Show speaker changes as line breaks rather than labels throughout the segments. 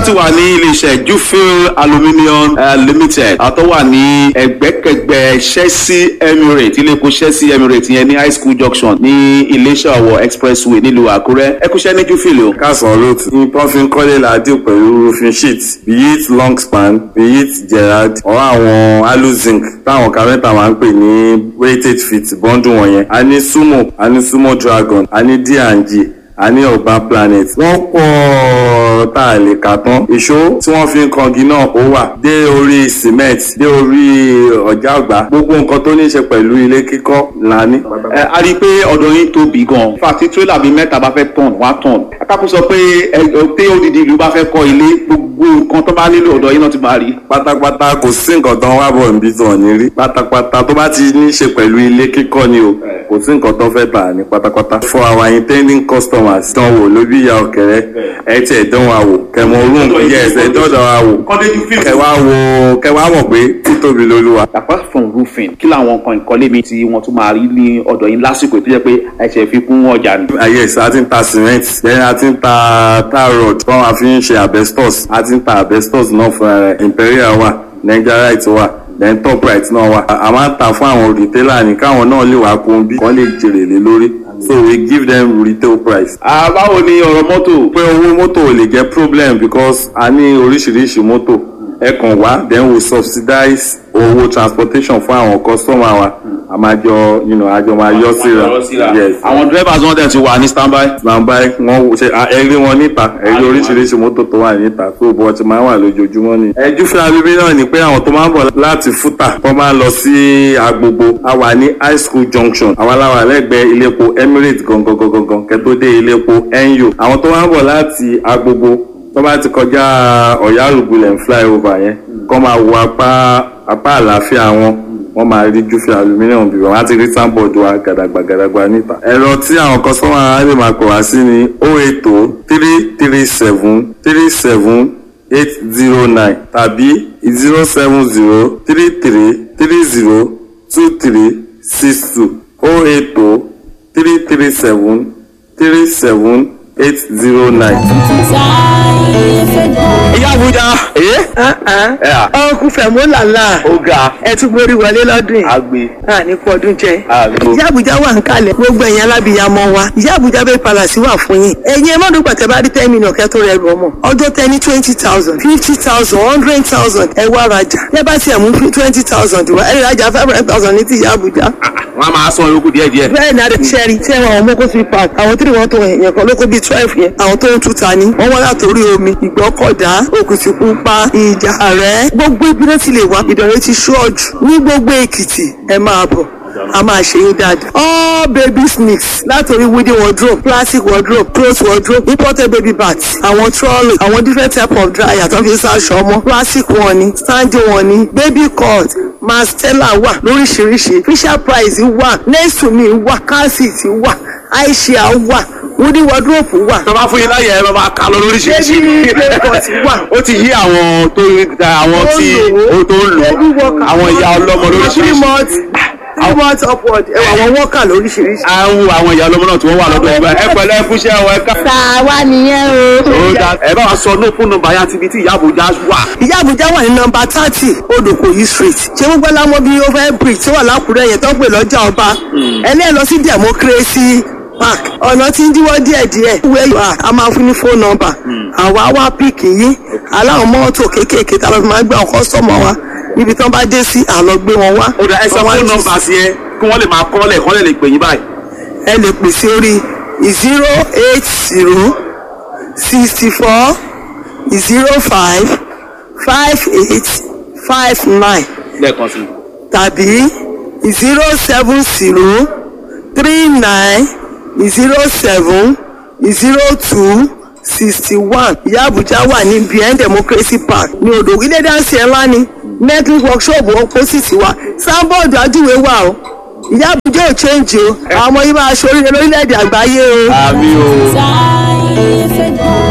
ti wà ní iléeṣẹ́ jufil aluminium uh, limited àtọ́ wà ní ẹgbẹ́kẹgbẹ́ chelsea emirates ilé epo chelsea emirates yẹn ní high school junction ní iléeṣẹ́ ọ̀wọ̀ expressway nílùú àkúrẹ́ ẹ kúṣẹ́ ní jufil o.
kásán lóòtù ní pọ́fin kọ́lé làádìí pẹ̀lú roofing sheet be it long span be it gerard or àwọn aluzinc táwọn kárẹ́ntà máa ń pè ní weighted feet bọ́ńdù wọ̀nyẹn a ní sumo a ní sumo dragon a ní d&g a ní urban planet wọ́n pọ̀ tá a lè kà tán ìṣó tí wọ́n fi ń kangi náà ó wà dé orí cement dé orí ọ̀já ọ̀gbá gbogbo nǹkan tó ní í ṣe pẹ̀lú ilé kíkọ́ là ní.
ẹ a rí i pé ọ̀dọ̀ yín tóbi gan-an fàtí tírélà bíi mẹ́ta bá fẹ́ tọ̀n wá tọ̀n akápò sọ pé ẹ pé odidi ìlú bá fẹ́ kọ́ ilé gbogbo nǹkan tó bá nílò ọ̀dọ̀ yín náà ti máa rí.
pátápátá kò sí nǹkan tó ń wá bọ̀ níbi tó ní rí pátápátá tó bá ti ní í ṣe pẹ̀lú ilé kíkọ́ ni o kò sí nǹkan tó fẹ́ tà ní pátápátá. for our intending customers dán wò ló bí ìyá ọ̀kẹ́rẹ́ ẹ tiẹ̀ dán wa wò kẹmọ orun yes ẹ dọ́dọ̀ wa wò kẹwàá wò kẹwàá mọ̀ pé títóbi lolúwa.
apart from roofing kí làwọn nǹkan ìkọ́lé mi tí wọ́n tún máa rí ní ọ̀dọ̀ yín lásìkò tó jẹ́ pé ẹ̀ṣẹ̀ fi kún ọjà ni.
Ah, yes a ti ń ta cement then a ti ń ta tar rod tí wọ́n fi ń ṣe asbestos a ti ń ta asbestos náà fúnra rẹ̀ imperial wà nigerite wà then top right náà wà a máa ń ta fún àwọn retailer ní káwọn náà lè wá kún bí wọ́n lè jèrè lé lórí so we give them retail price.
Ah, báwo ni ọ̀rọ̀ mọ́tò.
pé owó mọ́tò ò lè jẹ́ problem because a ní oríṣiríṣi mọ́tò ẹ kàn wá then we subsidize owó transportation fún àwọn customer wa a máa jọ you know, a jọ máa yọ síra yes
àwọn drivers wọn dẹ̀ ti wà ní standby.
nàmbá wọn ṣe ẹrí wọn níta ẹrí oríṣiríṣi mọ́tò tó wà níta tó bọ́ ti máa wà lójoojúmọ́ ni. ẹjú fún abíbí náà ni pé àwọn tó máa ń bọ̀ láti fúta wọ́n máa ń lọ sí agbogbo a wà ní high school junction àwọn aláwọ̀ lẹ́gbẹ̀ẹ́ iléepo emirates gangan gangan gangan kẹ́tó dé iléepo NU àwọn tó máa ń bọ̀ láti agbogbo tó bá ti kọjá ọ̀yárùgbùlẹ̀ flyover yẹn kọ́ máa wo apá apá àlàáfíà wọn wọ́n máa rí júfì aluminium bí wọ́n á ti rí sáńbọ̀dù wa gàdàgbà gàdàgbà níta. ẹ̀rọ tí àwọn kọ́sọ́mà á lè máa pè wá sí ni o ètò three three seven three seven eight zero nine tàbí zero seven zero three three three zero two three six two o ètò three three seven three seven eight zero nine.
ìyá àbújá.
ọkùn fẹ̀mú làlá
ó ga
ẹ tún borí wọlé lọ́dún yìí
agbe
a ní kú ọdún jẹ.
agbo.
ìyá àbújá wà ń kalẹ̀ gbogbo ẹ̀yin alábìyamọ wa ìyá àbújá bẹ́ẹ̀ palàsí wà fún yín ẹ̀yin ẹ má dùn pàtẹ́ bá rí ten million kẹ́ tó rẹ̀ rù ọmọ ọjọ́ tẹ ní twenty thousand fifty thousand hundred thousand ẹ wá rajà ẹ bá tiẹ̀ mú twenty thousand wá ẹ rajà five hundred thousand ní ti ìyá àbújá.
wọn a máa sọ yòókù díẹ̀ díẹ̀.
bẹ́ẹ̀ ni adé sẹ́rí tí ẹ̀wọ̀n àwọn mọ́kó fi park àwọn tí wọ́n tó yẹn kan lóko bíi twelve yẹn àwọn tó ń tuta ni wọ́n wá látòrí omi ìgbọ́kọ̀dá òkùtìpupa ìjà rẹ̀ gbogbo ibi náà ti lè wá ìdọ̀rẹ́ ti ṣọ́ọ̀jù ní gbogbo èkìtì ẹ máa bọ̀ a máa ṣe yín dáadáa. all baby sneaks látòrí wooden wardrobe plastic wardrobe cloth wardrobe imported baby bags àwọn trolley àwọn different type of dryer tó fi ń ṣaṣọ ọmọ plastic wọn ni standing wọn ni baby cut mastella wà lóríṣiríṣi fisher price wà nesumi wà calcit wà aisha wà wooden wardrobe wà.
tó bá fún yín láyè ẹ máa kà lọ lóríṣiríṣi.
Baby playpot wà.
ó ti yí àwọn tó àwọn tí ó tó ń lò àwọn ìyá ọlọ́mọ
three
lóríṣiríṣi.
months three months upward ẹ wà àwọn worker lóríṣiríṣi.
à ń wo àwọn ìyá ọlọ́mọ náà tí wọ́n wà lọ́dọ̀ ìgbà ẹ pẹ̀lẹ́ ẹ kúṣẹ́ ọ ẹ ká.
tàwa nìyẹn o.
ó dá ẹ bá wa sọ ní fún nọ́mbà yá tibí tí ìyá àbújá wà.
ìyá àbújá wà ní nọmba thirty odòkòyí street ṣé gbogbo lámọ bí over bridge tó wà lákùrẹ́ yẹn tó ń pè lọ́jà ọba ẹlẹ́ẹ̀ lọ sí democracy park ọ̀nà tí ń díwọ́ díẹ̀díẹ̀ where you are a máa fún ní phone number àwa wá píìkì yín aláwọ̀ mọ́tò kéékèèké tá a lọ fi máa gbé àwọn kọ́sọ́mọ̀ wa níbi tí wọ́n bá dé sí àlọ́ gbé wọn wá.
ó dá ẹ sọ
Wọ́n wá
fún
jí-
nọ́mbà sí ẹ kí wọ́n lè máa kọ́lẹ̀ kọ́lẹ̀ lè pè yín báyìí.
ẹ lè pè sí orí zero eight zero sixty four zero five five eight five nine
lẹ́ẹ̀kan sí i.
tàbí zero seven zero three nine zero seven zero two sixty one ìyá àbújá wà ní bien democracy park ní odò ilé dáńsì ẹ̀ ńlá ni network workshop opposite wa sábọ̀dù ajúwe wà o ìyá àbújá ò change o àwọn ọmọ yìí máa ṣoríire lórílẹ̀‐èdè àgbáyé o.
àmì o. orí ètò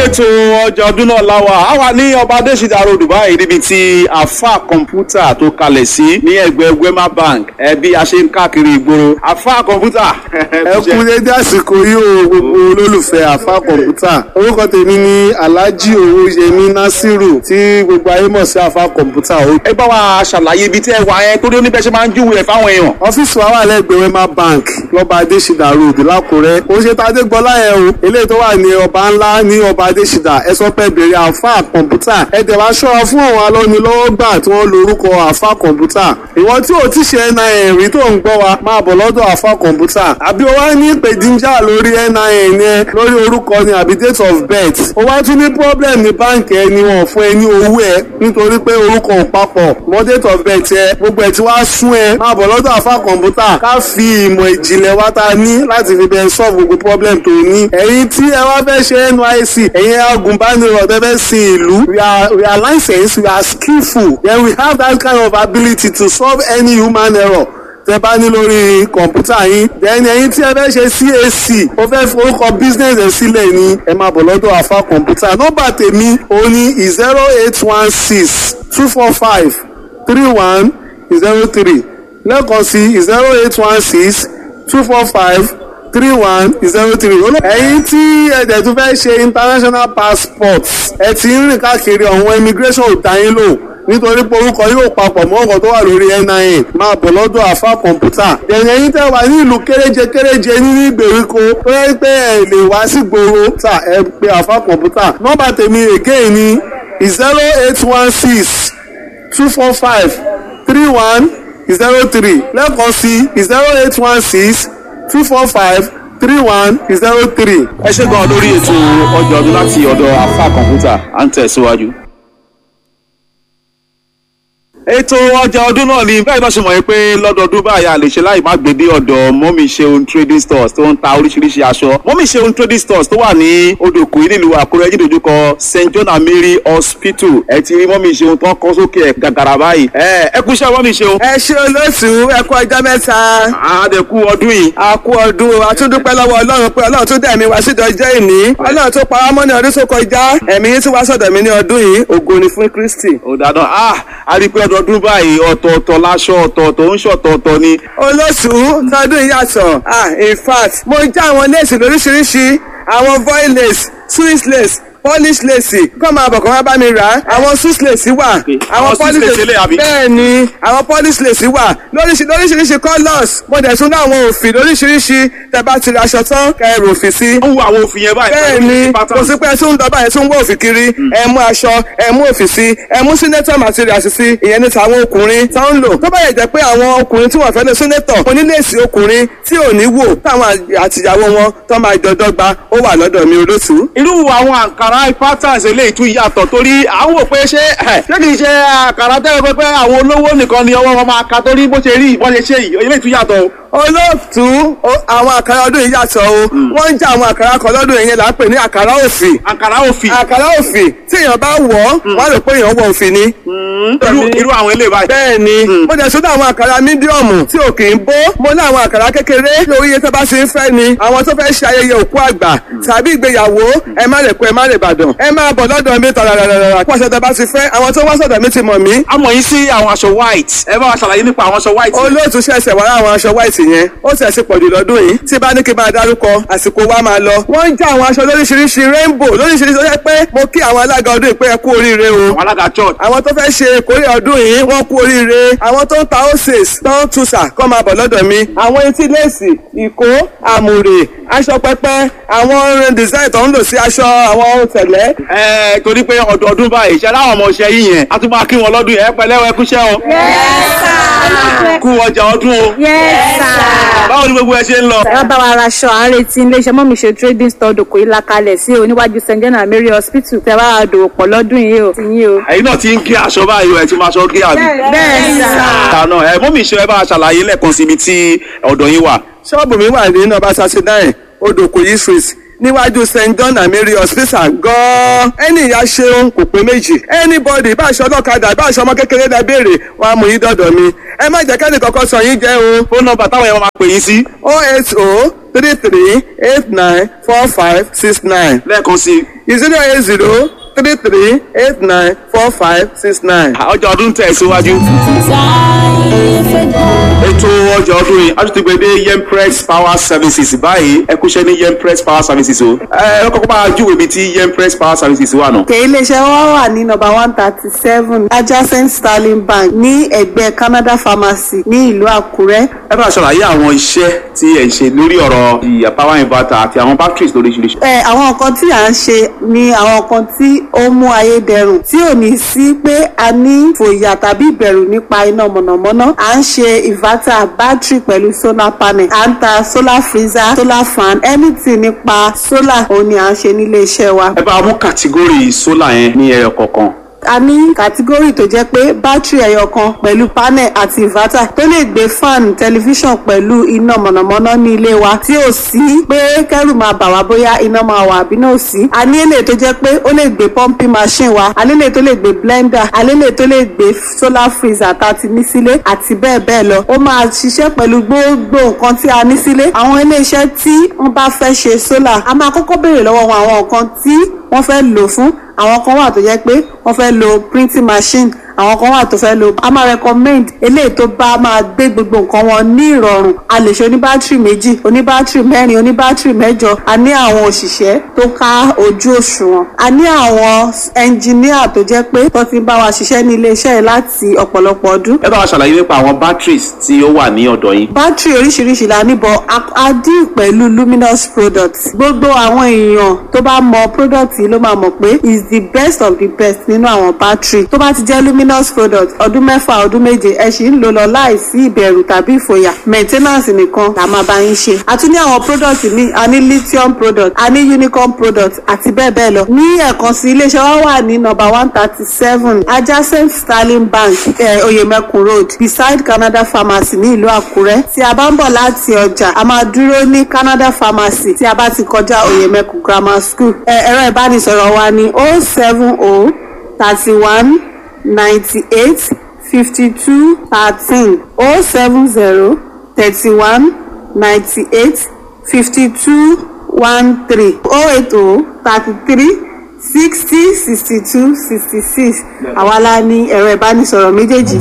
ètò ọjà ọdún náà láwà á wà ní ọba adésìdá road báyìí níbi tí àfa kọ̀ǹpútà tó kalẹ̀ sí ní ẹgbẹ́ wema bank ẹbí a ṣe ń káàkiri ìgboro àfa kọ̀ǹpútà.
ẹ kú dédé àsìkò yìí o gbogbo olólùfẹ́ àfa kọ̀ǹpútà orúkọ tèmi ni alhaji owóyẹmí nasiru tí gbogbo ayé mọ̀ sí àfa kọ̀ǹpútà o.
ẹ bá wa ṣàlàyé ibi tí ẹ wà yẹn torí oníbẹ̀ ṣe máa ń júwèé ẹ̀ fáwọn èèyàn.
ọ́fíìsì wa wà lẹ́gbẹ̀ẹ́ wema bank lọ́ba adésìdá road lákùrẹ́ ó ṣe tàdé gbọ́lá yẹn o eléyìí tó wà ní ọba ńlá ní ọba adésìdá ẹ sọ pé bèrè àfa kọ̀ǹpútà ẹ dẹ̀ wá ṣọ́ra fún àwọn alọ́nilọ́wọ́gbà tí wọ́n lorúkọ àfa kọ̀ǹpútà ìwọ tí ò ti ṣe nin rí tó ń gbọ́ wa máa bọ̀ lọ́dọ̀ àfa kọ̀ǹpútà àbí o wá ní ìpèdíjà lórí nin yẹn lórí orúkọ ni àbí date of birth o wá tún ní problem ní báǹkì ẹ ni wọn fún ẹ ní owó ẹ nítorí pé orúkọ ò papọ̀ mọ́ date of birth ẹ gbogbo ẹ ti wá sún ẹ máa bọ̀ lọ́dọ̀ àfa kọ̀ǹpútà ká fi ìmọ̀ ìjìnlẹ̀ wa ta ní láti fi bẹ́ẹ̀ solve gbogbo problem tó ní ẹ̀yin tí ẹ wá fẹ́ ṣe nysc ẹ̀yin agùnbánirọ̀ tẹ́ fẹ́ sin ìlú we are we are licensed we are skillful then we have that kind of ability to solve any human error tẹ bá ní lórí kọ̀ǹpútà yín then ẹ̀yin tí ẹ fẹ́ ṣe cac ó fẹ́ forúkọ business ẹ̀ sílẹ̀ ni ẹ máa bọ̀ lọ́dọ̀ àfa kọ̀ǹpútà nọ́mbà tèmi òun ni zero eight one six two four five three one zero three lẹ́ẹ̀kan sí zero eight one six two four five three one zero three. ẹ̀yin tí ẹ̀dẹ̀ tún fẹ́ ṣe international passport ẹ ti ń rìn káàkiri ọ̀hún immigration ò dá yín lò nítorí pé orúkọ yóò papọ̀ mọ́ ọ̀gọ̀ tó wà lórí nin máa bọ̀ lọ́dọ̀ àfa kọ̀ǹpútà. ẹ̀yìn ẹ̀yin tẹ́ wà ní ìlú kéréje kéréje ní ìgbèríko tó yẹ pé ẹ lè wá sí gbòòrò tà ẹ pé àfa kọ̀ǹpútà. nọ́mbà tèmi again ni zero eight one six two four five three one zero three lẹ́ẹ̀kan sí zero eight one six two four five three one zero three.
ẹ ṣe gan lórí ètò ọjà ọdún láti ọ̀dọ̀ àfa kọ̀ǹpútà à ń tẹ̀síwájú. ètò ọjà ọdún náà ni bẹ́ẹ̀ náà ṣe mọ̀ pé lọ́dọọdún báyìí a lè ṣe láì má gbé dé ọ̀dọ̀ mọ́mí ṣeun trading stores tó ń ta oríṣiríṣi aṣọ mọ́mí ṣeun trading stores tó wà ní odòkú nílùú àkúrẹ́ jídòjúkọ st john and mary hospital ẹ ti rí mọ́mí ṣeun tó ń kọ́ sókè ẹ̀ gàgàrà báyìí ẹ ẹ kú iṣẹ́ mọ́mí ṣeun.
ẹ ṣe olóṣù ẹ kú ọjọ́ mẹ́ta.
àádẹ́kù ọdún yìí.
a kú ọdún àtúndúpẹ́ lọ́wọ́ ọlọ́run pé ọlọ́run tó dẹ̀ mí wá sídọ̀ ọjọ́ ìní ọlọ́run tó pa wá mọ́ ní ọdún tó kọjá ẹ̀mí yín tí wá sọ̀dọ̀ mi ní ọdún yìí ògo ni fún kristi.
ó dáadáa ah a rí i pé ọdọọdún báyìí ọ̀tọ̀ọ̀tọ̀ láṣọ ọ̀tọ̀ọ̀tọ̀ ń ṣọ̀tọ̀ọ̀tọ̀ ni.
olóṣù tọdún yìí yàtọ̀ ah in fact mo já àwọn léèsì lóríṣiríṣi àwọn voil lace swiss lace polish lace kọ́ máa bọ̀ kọ́ máa bá mi rà á àwọn swiss lace wà
Àwọn Swiss lace eléyìí àbí?
bẹ́ẹ̀ ni àwọn polish lace wà lóríṣi lóríṣiríṣi colours mo dẹ̀ tún ní àwọn òfì lóríṣiríṣi tẹ́ bá ti ra aṣọ tán kẹ́ ẹ rò òfì sí
ó wo àwọn òfin yẹn báyìí.
bẹ́ẹ̀ ni kò sí pé ẹ tún ń dọ́bà ẹ tún ń wọ òfì kiri ẹ mú aṣọ ẹ mú òfì sí ẹ mú senator materials sí ìyẹn ní tàwọn ọkùnrin tó ń lò tó bá yẹ jẹ́ pé àwọn ọkùnrin tí wọ́n fẹ́ lè senator oníléèsì ọkùnrin tí ò ní wò táwọn àtìyàwó wọn tó máa jọ dọ́gba ó wà lọ́dọ̀ mi olóṣù.
irú àwọn àǹkàrá patterns eléyìí tún yàtọ̀ torí à ń wò pé ṣé ẹ̀, ṣé kìí ṣe àǹkàrá tẹ́lẹ̀ pé pé àwọn olówó nìkan ni ọwọ́ wọn máa ka torí bó ṣe rí ìbọn ṣe ṣe yìí eléyìí tún yàtọ̀ o.
olóòtú o- àwọn àkàrà ọdún yìí yàtọ̀ o wọ́n ń jẹ́ àwọn àkàrà kan lọ́dún yìí yẹn là ń pè ní àkàrà òfì
àǹkàrá òfin
àkàrà òfì tí èèyàn bá wọ̀ ọ́ wọ́n á rò pé èèyàn wọ òfì ni.
irú irú àwọn eléyìí báyìí.
bẹ́ẹ̀ ni mo jẹ́ sódà àwọn àkàrà mídíọ̀mù tí ò kì í bó mo ní àwọn àkàrà kékeré lórí iye tó bá ṣe ń fẹ́ ni àwọn tó fẹ́ ṣe ayẹyẹ òkú àgbà tàbí ìgbéyàwó ẹ má lè kó ẹ má lè bàdàn ẹ máa bọ̀ lọ́dọ̀ mi tàràràràrà pọ̀ ṣẹ̀dá bá ti fẹ́ àwọn tó wá sọ̀dọ̀ mi ti mọ̀ mí
a mọ̀ yín sí àwọn aṣọ white ẹ bá wa ṣàlàyé nípa àwọn aṣọ white.
olóòtú ṣẹ̀ṣẹ̀ wá àwọn aṣọ white yẹn ó sì ẹ̀sìn pọ̀jù lọ́dún yìí tí bá ní kí n máa dárúkọ àsìkò wa máa lọ. wọ́n ń já àwọn aṣọ lóríṣiríṣi rainbow lóríṣiríṣi ó yẹ pé mo kí àwọn alága ọdún yìí pé ẹ kú oríire o.
àwọn alága church.
àwọn tó fẹ́ ṣe ìkórè ọdún yìí wọ́n kú oríire àwọn tó ń ta oses tó ń tuṣà kọ́ máa bọ̀ lọ́dọ̀ mi. àwọn etí léèsì ìkó àmùrè aṣọ pẹpẹ àwọn design tó ń lò sí aṣọ àwọn tẹ̀lẹ́.
ẹ torí pé ọdọọdún báyìí ṣe aláwọ̀ ọmọ ṣe yín yẹn a tún máa kí wọn lọ́dún yẹn ẹ pẹ̀lẹ́ ẹ kúṣẹ́ o. kú ọjà ọdún o. báwo ni gbogbo ẹ ṣe ń lọ.
ẹ bá wa raṣọ à ń retí iléeṣẹ́ mọ́mí ṣe trading store dòkò yìí lakalẹ̀ sí oníwájú st john and mary hospital tẹ wá dòwò pọ̀ lọ́dún yìí o ti yín o.
ẹ̀yin náà ti ń gé aṣọ báyìí o ẹ ti máa ṣọ gé àbí.
bẹ́ẹ̀ sà.
àná ẹ mọ́mí ṣe ẹ bá a ṣàlàyé lẹ́ẹ̀kan síbi tí ọ̀dọ̀ yín wà.
ṣọ́ọ̀bù mi wà ní nọ́mbà thirty nine odòkòyí street níwájú st john and mary hospital gan-an ẹni ìyá ṣeun kò pé méjì anybody bá aṣọ ọlọ́kadà bá aṣọ ọmọ kékeré dá béèrè wọn á mú yín dọ́dọ̀ mi ẹ má jẹ́ kẹ́ni kankan sọ yín jẹ́ o
fóònù nọ́mbà táwọn yẹn máa pè yín sí.
o eight o three three eight nine four five six nine
lẹ́ẹ̀kan sí
zero eight zero three three eight nine four five six nine.
ọjà ọdún tẹ̀ síwájú. ètò ọjà ọdún yìí a tún ti gbé dé yempress power services báyìí ẹ kúṣẹ́ ní yempress power services o. ẹ ẹ kọ́kọ́ bá a júwèé ibi tí yempress power services wà nù.
òkè iléeṣẹ́ wa wà ní nọ́mbà one thirty seven adjacent sterling bank ní ẹ̀gbẹ́ canada pharmacy ní ìlú àkúrẹ́.
ẹ bá a ṣàlàyé àwọn iṣẹ́ tí ẹ̀ ń ṣe lórí ọ̀rọ̀ ìyá power inverter àti àwọn batteries lóríṣiríṣi.
ẹ àwọn nǹkan tí à ń ṣe ni àwọn nǹkan tí ó mú ayé dẹrùn tí ò ní sí pé a ní fòyà tàbí ìbẹ̀rù nípa iná mọ̀nàmọ́ná à ń ṣe inverter battery pẹ̀lú solar panel à ń ta solar freezer solar fan anything nípa solar òun ni à ń ṣe nílé iṣẹ́ wa.
ẹ bá a mú kàtígórì sólà yẹn ní ẹyọ kọ̀ọ̀kan.
a ní kàtígórì tó jẹ́ pé bátìrì ẹyọ kan pẹ̀lú panel àti inverter tó lè gbé fan tẹlifíṣàn pẹ̀lú iná mọ̀nàmọ́ná ní ilé wa tí ò sí pé kẹ́rù máa bà wá bóyá iná máa wà àbí náà ò sí. a ní èlé tó jẹ́ pé ó lè gbé pumping machine wa a ní èlé tó lè gbé blender a ní èlé tó lè gbé solar freezer tá a ti ní sílé àti bẹ́ẹ̀ bẹ́ẹ̀ lọ. ó máa ṣiṣẹ́ pẹ̀lú gbogbo nǹkan tí a ní sílé. àwọn iléeṣẹ́ tí wọ́n bá fẹ́ ṣe solar a máa kọ́kọ́ béèrè lọ́wọ́ wọn àwọn nǹkan tí wọ́n fẹ́ lò fún àwọn kan wà tó jẹ́ pé wọ́n fẹ́ lo printing machine àwọn kan wà tó fẹ́ lo a máa recommend eléyìí tó bá máa gbé gbogbo nǹkan wọn ní ìrọ̀rùn a lè ṣe oníbátìrì méjì oníbátìrì mẹ́rin oníbátìrì mẹ́jọ a ní àwọn òṣìṣẹ́ tó ká ojú òṣùwọ̀n a ní àwọn ẹnjìníà tó jẹ́ pé tó ti ń bá wa ṣiṣẹ́ ní iléeṣẹ́ yìí láti ọ̀pọ̀lọpọ̀ ọdún
ẹ bá wa ṣàlàyé nípa àwọn batteries tí ó wà ní ọ̀dọ̀ yín.
bátìrì oríṣiríṣi la níbọ̀ a dín pẹ̀lú luminous products gbogbo àwọn èèyàn tó bá mọ product yìí ló máa mọ̀ pé is the best of the best nínú àwọn bátìrì tó bá ti jẹ́ luminous product ọdún mẹ́fà ọdún méje ẹ sì ń lò lọ láìsí ìbẹ̀rù tàbí ìfòyà maintenance nìkan la máa bá yín ṣe a tún ní àwọn product míì a ní lithium product a ní unicorn product àti bẹ́ẹ̀ bẹ́ẹ̀ lọ ní ẹ̀kan sí iléeṣẹ́ wa wà ní number one thirty seven adjacent sterling bank eh, oyemekun road beside canada pharmacy ní ìlú àkúrẹ́ tí a bá ń bọ̀ láti ọjà a máa dúró ní canada pharmacy tí a bá ti kọjá oyemekun grammar school ẹ̀rọ ìbánisọ̀rọ̀ wa ní oh seven oh thirty one ninety eight fifty two thirteen oh seven zero thirty one ninety eight fifty two one three oh eight oh thirty three sixty sixty two sixty six àwa la ní ẹ̀rọ ìbánisọ̀rọ̀ méjèèjì.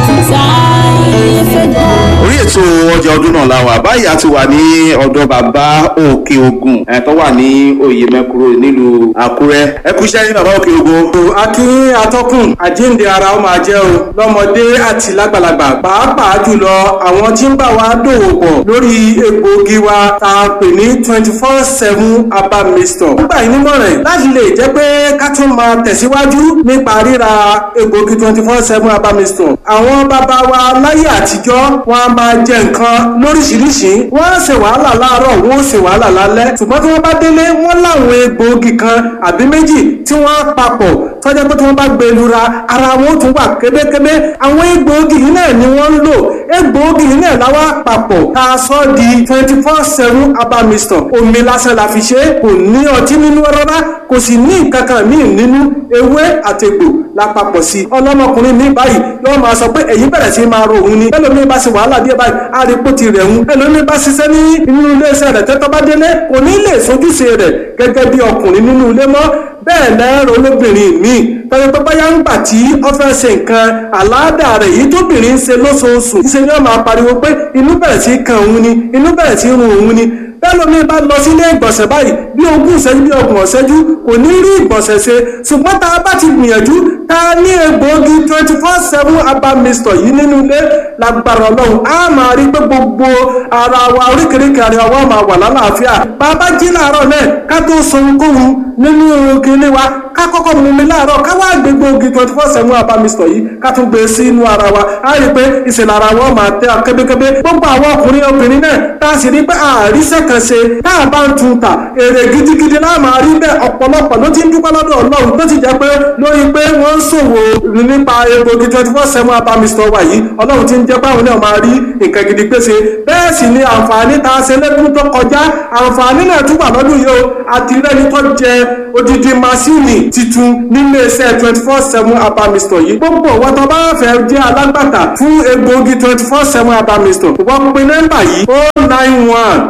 orí ètò ọjà ọdún náà la wà báyìí a ti wà ní ọ̀dọ̀ bàbá òkè ogun ẹ̀ tó wà ní oyè mẹ́kúrò nílùú àkúrẹ́ ẹ kú iṣẹ́ ní bàbá òkè ogun.
akínyìn atọ́kùn àjíǹde ara ó máa jẹ́ o lọ́mọdé àti lágbàlagbà pàápàá jùlọ àwọn tí ń bá wa dòwò pọ̀ lórí egbòogi wa tá a pè ní twenty four seven herbal mixture. nígbà yìí nímọ̀ràn láti lè jẹ́ pé ká tún máa tẹ̀síwájú nípa ríra egbòogi twenty four seven herbal mixture. àwọn bàbá wa láyé àtijọ́ wọn a máa jẹ nǹkan lóríṣiríṣi wọ́n á ṣe wàhálà láàárọ̀ wọ́n ó ṣe wàhálà lálẹ́ ṣùgbọ́n tí wọ́n bá délé wọ́n láwọn egbòogi kan àbí méjì tí wọ́n á papọ̀ tọ́jà pé tí wọ́n bá gbé e lura ara wọn ó tún wà kébékébé àwọn egbòogi yìí náà ni wọ́n ń lò egbòogi yìí náà láwa papọ̀ tá a sọ di twenty four seven herbal mixture omi lásán la fi ṣe é kò ní ọtí nínú rárá kò sì ní nǹkan kan míì nínú ewé àtẹ̀gbò la papọ̀ sí i ọlọ́mọkùnrin mi báyìí yóò máa sọ pé èyí bẹ̀rẹ̀ sí máa ro òun ni ẹlòmíín bá ṣe wàhálà díẹ̀ báyìí àrípò ti rẹ̀ ń ẹlòmíín bá ṣiṣẹ́ ní inú iléeṣẹ́ rẹ̀ tẹ́tọ́ bá délé kò ní lè sojúṣe rẹ̀ gẹ́gẹ́ bí ọkùnrin nínú ilé mọ́ bẹ́ẹ̀ lẹ́rọ olóbìnrin míì tọ́jú pé báyà ń gbà tí ó fẹ́ ṣe nǹkan àláàdà rẹ̀ yìí tóbìnrin ń ṣe lóṣooṣù ṣe ni wọ́n máa pariwo pé inú bẹ̀rẹ̀ sí kan òun ni inú bẹ̀rẹ̀ sí run òun ni bẹ́ẹ̀ lómi bá lọ sílé ìgbọ̀nsẹ̀ báyìí bí ogún ìṣẹ́jú bí ọgbọ̀n ìṣẹ́jú kò ní rí ìgbọ̀nsẹ̀ ṣe ṣùgbọ́n tá a bá ti gbìyànjú tá a ní egbòogi twenty four seven herbal mixture yìí nínú ilé lágbára ọlọ́run á máa rí pé gbogbo ara wa oríkèéríkèé ara wa máa wà lálàáfíà bàbá jí láàárọ̀ náà ká tó sọ ohunkóhun nínú kinní wa ká kọ́kọ́ mú mi láàárọ̀ ká wá gbé gbòógì twenty four seven herbal mixture yìí ká tún gbé sí inú ara wa á rí i pé ìṣẹ̀lẹ̀ ara wọn máa tẹ́ kébékébé gbogbo àwọn ọkùnrin obìnrin náà tá a sì rí pé àríṣẹ́ kan ṣe tá a bá ń tun ta èrè gidigidi náà máa rí bẹ́ẹ̀ ọ̀pọ̀lọpọ̀ ló ti ń dúpẹ́ lọ́dọ̀ ọlọ́run tó ti jẹ́ pé lórí pé wọ́n ń ṣòwò nípa egbògi twenty four seven herbal mixture wa yìí ọlọ́run ti ń jẹ́ pé àwọn náà máa rí nǹkan gidi pèsè bẹ́ẹ̀ sì ni àǹfààní tá a ṣe lẹ́kùn tó kọjá àǹfààní náà tún wà lọ́dún yìí o àti rẹ́ni tó jẹ odidi masini titun nílé iṣẹ́ twenty four seven herbal mixture yìí gbogbo wọn tó bá fẹ́ jẹ́ alágbàtà fún egbògi twenty four seven herbal mixture wọ́n pe nọ́mbà yìí o nine one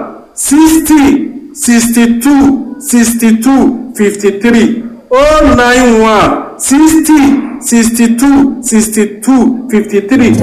sixty sixty two sixty two fifty three oh nine one sixty sixty two sixty two fifty three.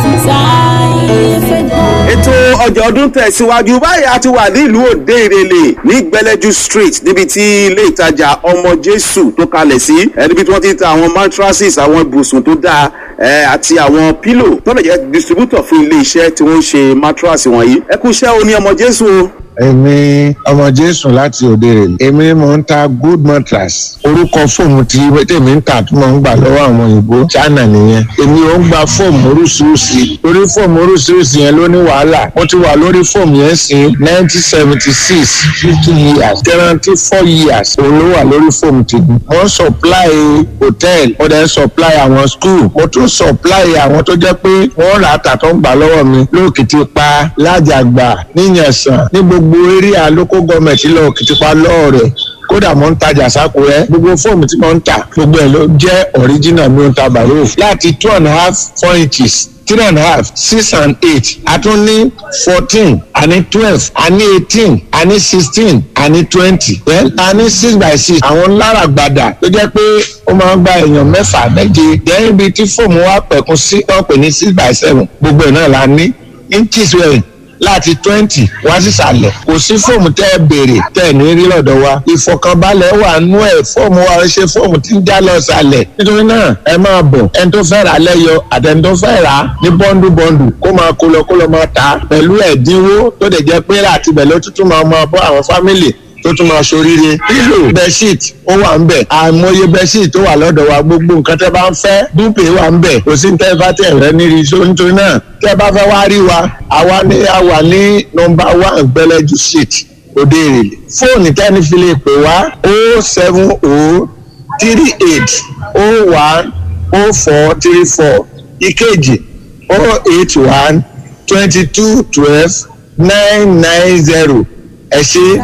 ètò ọjà ọdún tẹ̀síwájú báyìí a ti wà nílùú òde ìrẹ̀lẹ̀ ní gbẹlẹ́jú street níbi tí ilé ìtajà ọmọ jésù tó kalẹ̀ sí ẹ níbi tí wọ́n ti ń ta àwọn mattresses àwọn ibùsùn tó dáa ẹ àti àwọn pílò tó lè jẹ́ distributor fún ilé iṣẹ́ tí wọ́n ń ṣe mattress wọ̀nyí ẹ kú iṣẹ́ o ní ọmọ jésù o.
èmi ọmọ jésù láti òde rè èmi ni mò ń ta good mattress orúkọ fóòmù tí tèmi ń tà tí mò ń gbà lọ́wọ́ àwọn òyìnbó china nìyẹn èmi ò ń gba fóòmù oríṣiríṣi lórí fóòmù oríṣiríṣi yẹn ló ní wàhálà mo ti wà lórí fóòmù yẹn sí nineteen seventy six fifty years guarantee four years òun ló wà lórí fóòmù tèmi mo ń supply hotel mo dẹ̀ ń supply àwọn school mo tún supply àwọn tó jẹ́ pé wọ́n rà á tà tó ń gbà lọ́wọ́ mi lóòkìtì pa lájàgbà níyànsán ní gbogbo area local government lọ òkìtìpa lọ́ọ̀rẹ̀ kódà mo ń tajà sákúrẹ́ gbogbo fóòmù tí mo ń tà gbogbo ẹ̀ ló jẹ́ original mi ò ń ta bàrúf láti two and a half four inches three and a half six and eight a tún ní fourteen a ní twelve a ní eighteen a ní sixteen a ní twenty then a ní six by six àwọn lára gbàdà tó jẹ́ pé ó máa ń gba èèyàn mẹ́fà méje then ibi tí fóòmù wa pẹ̀kun sí wọ́n pè ní six by seven gbogbo ẹ̀ náà la ní inches wẹ̀rẹ̀ láti twenty wá sísàlẹ̀ kò sí fóòmù tẹ́ ẹ béèrè tẹ́ ẹ ní rí lọ́dọ̀ wa ìfọ̀kànbalẹ̀ wà nú ẹ̀ fóòmù wa ṣe fóòmù tí ń já lọ sàlẹ̀ nítorí náà ẹ máa bọ̀ ẹni tó fẹ́ rà lẹ́yọ àtẹni tó fẹ́ rà ní bọ́ńdù bọ́ńdù kó máa kó lọ kó lọ máa ta pẹ̀lú ẹ̀dínwó tó dẹ̀ jẹ́ pé láti bẹ̀ ló tuntun máa máa bọ́ àwọn fámìlì tó tún máa ṣoríire pílò bẹṣíìt ó wà ń bẹ àìmọye bẹṣíìt tó wà lọ́dọ̀ wa gbogbo nǹkan tẹ́ bá ń fẹ́ dúpẹ́ wà ń bẹ kò sí tẹ́ bá tẹ̀ rẹ níri so nítorí náà tẹ́ bá fẹ́ wá rí wa àwa ní àwa ní nọmba one gbẹlẹ́jú street òde èrèlè fóònù tẹ́ni fi lè pè wá o seven o three eight o one o four three four ìkejì o eight one twenty two twelve nine nine zero ẹ ṣe.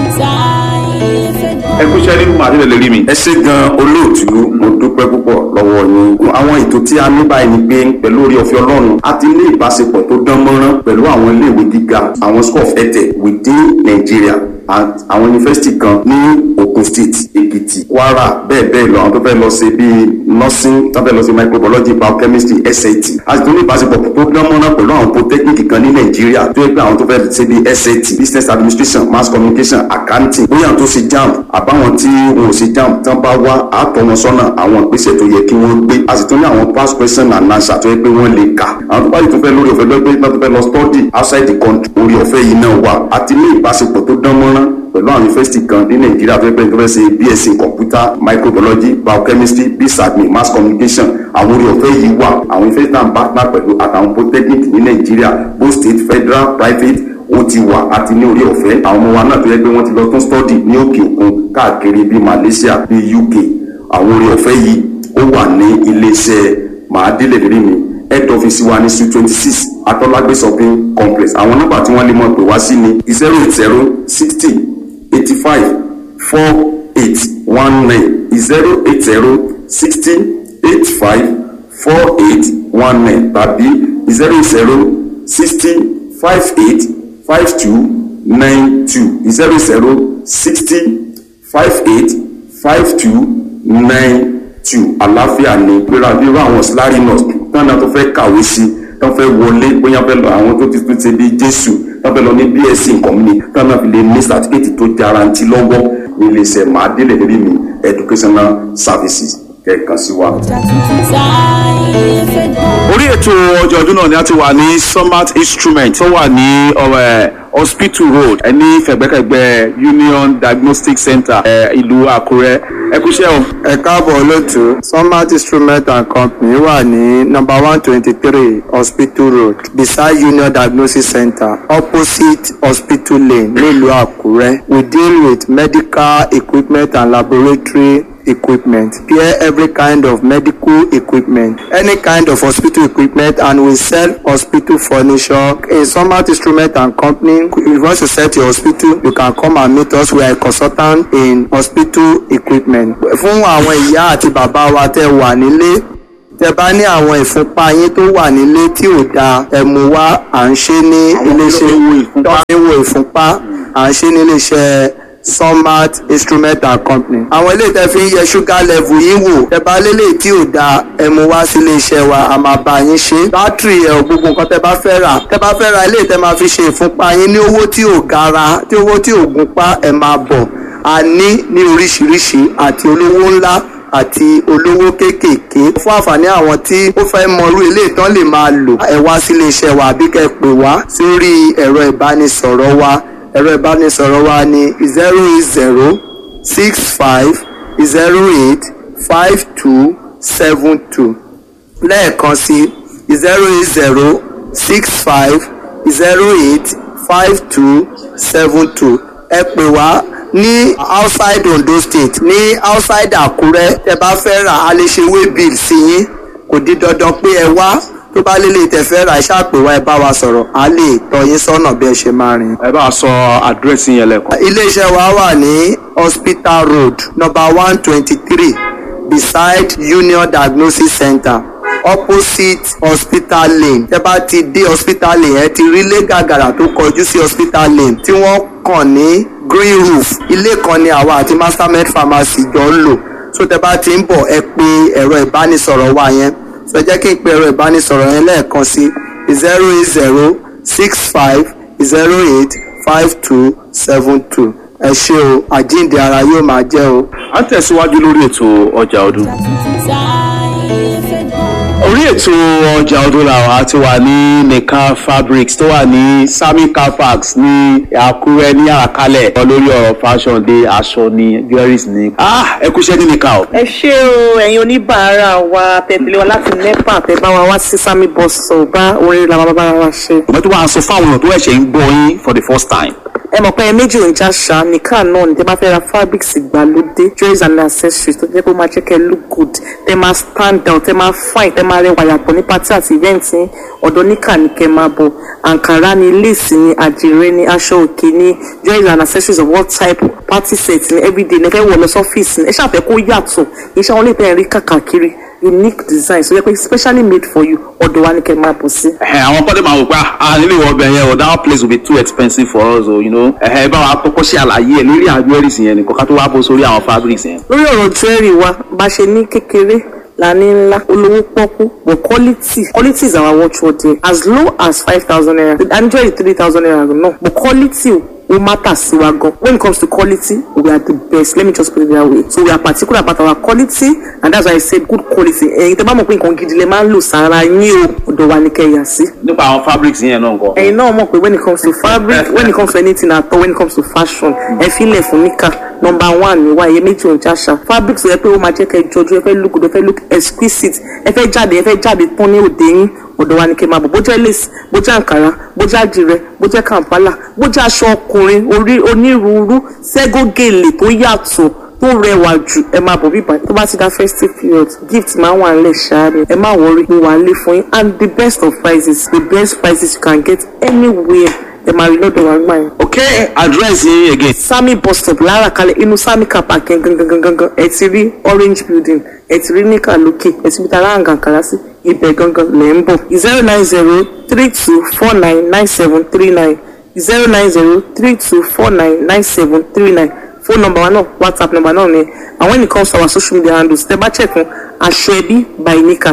ẹ kú iṣẹ́ nínú màá nílẹ̀ lórí mi.
ẹ ṣe gan olóòtú mo dúpẹ́ púpọ̀ lọ́wọ́ yín àwọn ètò tí a ní báyìí ni pé pẹ̀lú orí ọ̀fẹ́ ọlọ́run a ti ní ìbáṣepọ̀ tó dán mọ́rán pẹ̀lú àwọn iléèwé gíga àwọn school of etech within Nigeria and àwọn yunifásitì kan ní Ogun State Èkìtì Kwara bẹ́ẹ̀ bẹ́ẹ̀ lọ àwọn tó fẹ́ lọ ṣe bíi nursing tó fẹ́ lọ ṣe microbiology biochemistry SAT a sì tún ní ìbáṣepọ̀ tó dán mọ́rán pẹ̀lú àwọn polytechnic kan ní Nàìjíríà tó yẹ pé àwọn tó fẹ́ ṣe bíi SAT business administration mass communication accounting bóyá àwọn tó ṣe JAMB àbáwọn tí wọn ò ṣe JAMB tán bá wá àtọ̀ wọn sọ́nà àwọn ìgbésẹ̀ tó yẹ kí wọ́n gbé a sì tún ní àwọn past question and answer tó yẹ pé wọ́n lè kà àwọn tó bá yìí tó fẹ́ lórí ọ̀fẹ́ lọ́gbẹ́ tó fẹ́ lọ study outside the country orí ọ̀fẹ́ yìí náà wà àti ní ìbáṣepọ̀ tó dán mọ́rán pẹ̀lú àwọn yunifásitì kan ní nàìjíríà tó yẹ pé tó fẹ́ ṣe bsc computer microbiology biochemistry bsadmin mass communication àwọn orí ọ̀fẹ́ yìí wà àwọn yunifásitì náà ń partner pẹ̀lú àtàwọn polytechnic ní nàìjíríà both state federal private ó ti wà àti ní orí ọ̀fẹ́ àwọn ọmọ wa náà tó yẹ pé wọ́n ti lọ tún study ní òkè òkun káàkiri bíi malaysia bíi uk àwọn orí ọ̀fẹ́ yìí ó wà ní iléeṣẹ́ màádílẹ̀ lérí mi head office wa ní suite twenty six atọ́lágbé shopping complex àwọn nọ́mbà tí wọ́n lè mọ̀ pé wá sí ni zero eight zero sixty eighty five four eight one nine zero eight zero sixty eight five four eight one nine tàbí zero zero sixty five eight five two nine two zero zero sixty five eight five two nine two àlàáfíà ni gbéra bí irú àwọn slary nurse tán náà tó fẹ́ kàwé sí tán fẹ́ wọlé bóyá fẹ́ lọ àwọn tó ti tún ṣe bí jésù tán fẹ́ lọ ní bsc nǹkan mi tán náà fi lè ní certificate tó jarantí lọ́wọ́ ní iléeṣẹ́ màádélẹ̀ lérí mi educational services kẹ̀kan sí wa.
orí ètò ọjọ́ ọdún náà ni a ti wà ní summit instrument tó wà ní ọ̀rẹ́ hospital road ẹ ní fẹ̀gbẹ́kẹ̀gbẹ́ union diagnostic center ẹ ìlú àkúrẹ́ ẹ kúṣẹ́ o.
ẹ káàbọ̀ lótú sunmat instrument and company wà ní number one twenty three hospital road beside union diagnostic center opposite hospital lane nílùú àkúrẹ́ we deal with medical equipment and laboratory equipment pair every kind of medical equipment any kind of hospital equipment and we sell hospital furniture in summit instrument and company if you want to set your hospital you can come and meet us we are a consultant in hospital equipment fún àwọn ìyá àti bàbá wa tẹ́ wà nílé tẹ bá ní àwọn ìfúnpá yín tó wà nílé tí ò dáa ẹ mú wá à ń ṣe ní iléeṣẹ́ tó ń wo ìfúnpá à ń ṣe ní iléeṣẹ́ Sunmart instrument and company. àwọn ilé tẹ fi ń yẹ sugar level yín wò tẹ bá lélẹ̀ tí ò dáa ẹ mú wá sí iléeṣẹ́ wa a máa bá yín ṣe. bátìrì ẹ̀ gbogbo nǹkan tẹ bá fẹ́ rà tẹ bá fẹ́ ra ilé tẹ máa fi ṣe ìfúnpá yín ní owó tí ò gara tí owó tí ò gúnpá ẹ máa bọ̀ a ní ní oríṣiríṣi àti olówó ńlá àti olówó kéékèèké fún àǹfààní àwọn tí ó fẹ́ mọrú ilé ìtàn lè máa lò ẹ wá sí iléeṣẹ́ wa àbí kẹ́ ẹ pè wá sórí ẹ̀rọ ìbánisọ̀rọ̀ wa ẹ̀rọ ìbánisọ̀rọ̀ wa ní zero eight zero six five zero eight five two seven two lẹ́ẹ̀kan sí zero eight zero six five zero eight five two seven two ẹ pè wá ní outside Ondo state ní outside Àkúrẹ́ tẹ bá fẹ́ rà á lè ṣe way bill sí yín kò di dandan pé ẹ wá tó bá lélẹ̀ tẹ fẹ́ rà ẹ ṣàpè wá ẹ bá wa sọ̀rọ̀ á lè tọ́ yín sọ́nà bí ẹ ṣe máa rìn.
ẹ bá a sọ àdírẹ́sì yẹn lẹ́kọ̀ọ́.
iléeṣẹ́ wa wà ní hospital road number one twenty three beside Union Diagnosis Center opposite hospital lane tẹ bá ti dé hospital lane ẹ ti rí ilé gàgàrà tó kọjú sí hospital lane tí wọ́n kàn ní green roof ilé kan ni àwa àti mastermed pharmacy jọ ń lò so tẹ bá ti ń bọ̀ ẹ pè ẹ̀rọ ìbánisọ̀rọ̀ wa yẹn so jẹ́ kí n pe ẹ̀rọ ìbánisọ̀rọ̀ yẹn lẹ́ẹ̀kan sí zero eight zero six five zero eight five two seven two ẹ ṣé o àjíǹde ara yóò máa jẹ́ o.
a ń tẹ̀síwájú lórí ètò ọjà ọdún. orí ètò ọjà ọdún làwọn ti wà ní nìkan fabrics tó wà ní sami carfax ní àkúrẹ́ ní àràkálẹ̀ lórí ọ̀rọ̀ fashion dé aṣọ ní jewelries ní. ah ẹ kúṣẹ́ ní nìkan o.
ẹ ṣé o ẹ̀yin oníbàárà wa tẹ̀lé wa láti nepa tẹ bá wa wá sí sami bus stop bá orin làwọn bàbá wa ṣe.
ọmọ tó wà sọ fáwọn èèyàn tó ẹ̀ṣẹ̀ ń gbọ́ yín for the first time
ẹ mọ̀ pé ẹ méjì ò ń já ṣá nìkan náà ní tẹ bá fẹ́ ra fabrics ìgbàlódé jewelries and accessories tó jẹ́ pé ó máa jẹ́ kẹ́ look good tẹ máa stand out tẹ máa fine tẹ máa rẹwà yàtọ̀ ní party àti event yín ọ̀dọ̀ níkà ní kẹ́ máa bọ̀ àǹkárá ni lace ni àdìrẹ ni aṣọ òkè ni jewelries and accessories of all type party set ni everyday ní ẹ fẹ́ wọ̀ lọ sọ́fíìsì ni ẹ ṣàfẹ́ kó yàtọ̀ iṣẹ́ wọn lè tẹ̀ rí kàkàkiri unique design so yẹ pé specially made for you ọ̀dọ̀ wa ni kẹ́ máa bọ̀ sí.
ẹ àwọn kọ́dé máa wò pé ah nílé ìwọ ọbẹ̀ yẹn o that place will be too expensive for us o you know ẹ bá wa kọ́kọ́ ṣe àlàyé ẹ lórí àwọn jewelries yẹn nìkan ká tó wá bó sórí àwọn fabrics yẹn.
lórí ọ̀rọ̀ jewelry wa bá ṣe ní kékeré la ní ńlá olówó pọ́kú but quality quality is our watchword there as low as five thousand naira and jewelry three thousand naira no but quality ó matter sí wa gan when it comes to quality we are the best let me just put it that way so we are particular about our quality and that's why i said good quality ẹ̀yin tẹ́ bá mọ̀ pé nǹkan gidi lè máa ń lò sára yín o ọ̀dọ̀ wa ni kẹ́ yà sí.
nípa àwọn fabrics yẹn náà nǹkan.
ẹ̀yin náà mọ̀ pé when it comes to fabric when it comes to anything at all when it comes to fashion ẹ filẹ̀ fún níkà number one ni wa iye méjì ọjà ṣá fabric sọ pé ó máa jẹ́ kẹ́ jọjú ẹ fẹ́ look good ẹ fẹ́ look exquisite ẹ fẹ́ jáde ẹ fẹ́ jáde tán ní òde yín ọ̀dọ̀ wa ni kẹ́ máa bọ̀ bó jẹ́ lace bó jẹ́ àǹkárá bó jẹ́ àdìrẹ bó jẹ́ kàǹpálà bó jẹ́ aṣọ ọkùnrin orí onírúurú ségógèlè tó yàtọ̀ tó rẹwà jù ẹ máa bọ̀ bíbá tó bá ti dá festive period gift máa wà nílẹ̀ ṣááre ẹ má wọrí mo wà nílé fún yín and the best of prices the best prices you can get anywhere ẹ máa rí lọ́dọ̀ wa gbà yẹn.
ok address yín again.
sami bus stop lára kalẹ̀ inú sami car park yẹn gangan gangan ẹ ti rí orange building ẹ ti rí níkà lókè ẹ ti rí tara àǹgàǹkàrà sí ibẹ̀ gangan lẹ̀ ń bọ̀ zero nine zero three two four nine nine seven three nine zero nine zero three two four nine nine seven three nine phone number wa náà whatsapp number náà ni and when it comes to our social media handles tẹ bá check fún aṣọ ẹbí by nika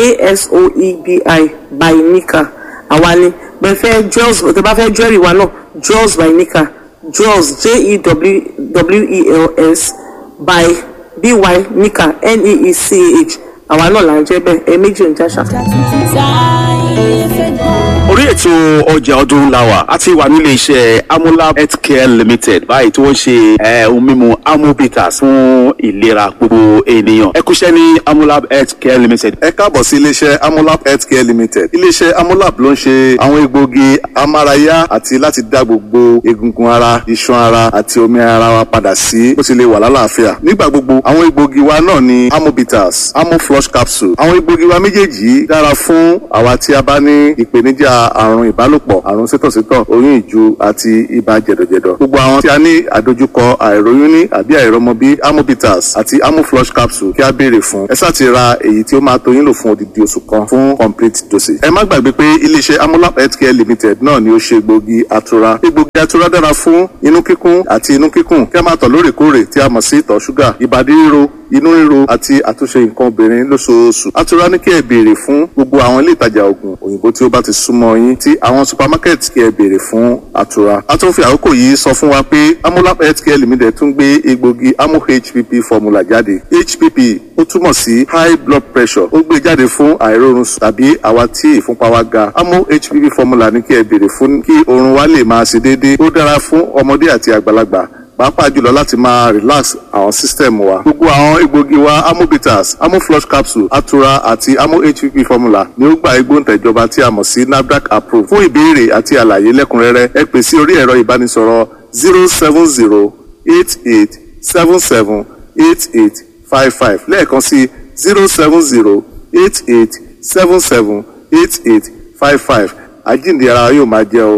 asoebi by nika àwa ni bẹ́ẹ̀ fẹ́ jewels tẹ bá fẹ́ jewelry wa náà jewels by nika jewels j-e-w-e-l-s by by nika n-e-e-c-h àwa náà là ń jẹ́ bẹ́ẹ̀ ẹ méjì ń jáṣà.
orí ètò ọjà ọdún la wà a ti wà nílé iṣẹ́ amúlá healthcare limited báyìí tí wọ́n ṣe eh, ohun mímu amobitas fún ìlera gbogbo ènìyàn ẹ kúṣẹ́ ní amúlá healthcare limited.
ẹ káàbọ̀ sí iléeṣẹ́ amolab healthcare limited iléeṣẹ́ amolab ló ń ṣe àwọn egbòogi amárayá àti láti dá gbogbo egungun ara iṣan ara àti omi ara wa padà sí bó ti lè wà lálàáfíà nígbà gbogbo àwọn egbòogi egbògi wa náà ni amobitas amoflush capsule àwọn egbògi wa méjèèjì yìí dára fún àwa tí a bá ní ìpèníjà àrùn ìbálòpọ̀ àrùn sítọ̀sítọ̀ oyún ìju àti ibà jẹ̀dọ̀jẹ̀dọ̀ gbogbo àwọn tí a ní àdojúkọ àìróyún ní àbí àìrọmọbí amobitas àti amoflush capsule kí a béèrè fún ẹ sáà ti ra èyí tí ó máa tó yín lò fún odidi oṣù kan fún complete dosage ẹ má gbàgbé pé iléeṣẹ́ amolap healthcare limited náà ni ó ṣe egbògi atura egbògi atura dára fún inú kíkún àti inú kíkùn kí a máa tọ̀ lóòrèkóòrè tí a mọ̀ sí ìtọ̀ ṣúgà ìbàdí ríro inú ríro àti àtúnṣe nǹkan obìnrin lóṣooṣù atura ní kí ẹ béèrè fún gbogbo àwọn ilé ìtajà oògùn òyìnbó tí ó bá ti súnmọ́ yín tí àwọn supermarket kí ẹ béèrè fún atura a tún fi àkókò yìí sọ fún wa pé amolap healthcare limited tún gbé egbògi amo hpp formula jáde hpp ó túmọ̀ sí high blood pressure ó gbé jáde fún àìrórun sùn tàbí àwa tí ìfúnpá wa ga amo hpp formula ní kí ẹ béèrè fún kí oorun wa lè máa ṣe déédéé ó dára fún ọmọdé àti àgbàlagbà pàápàá jùlọ láti máa relax àwọn system wa. gbogbo àwọn egbògi wa amobitas amoflush capsule atura àti amo hpp formula ni ó gba igbóǹtẹ̀ ìjọba tí a mọ̀ sí nafdac approve. fún ìbéèrè àti àlàyé lẹ́kùnrẹ́rẹ́ ẹ pè sí orí ẹ̀rọ ìbánisọ̀rọ̀ zero seven zero eight eight seven seven eight eight five five lẹ́ẹ̀kan sí zero seven zero eight eight seven seven eight eight five five àjíǹde ara yóò máa jẹ́ o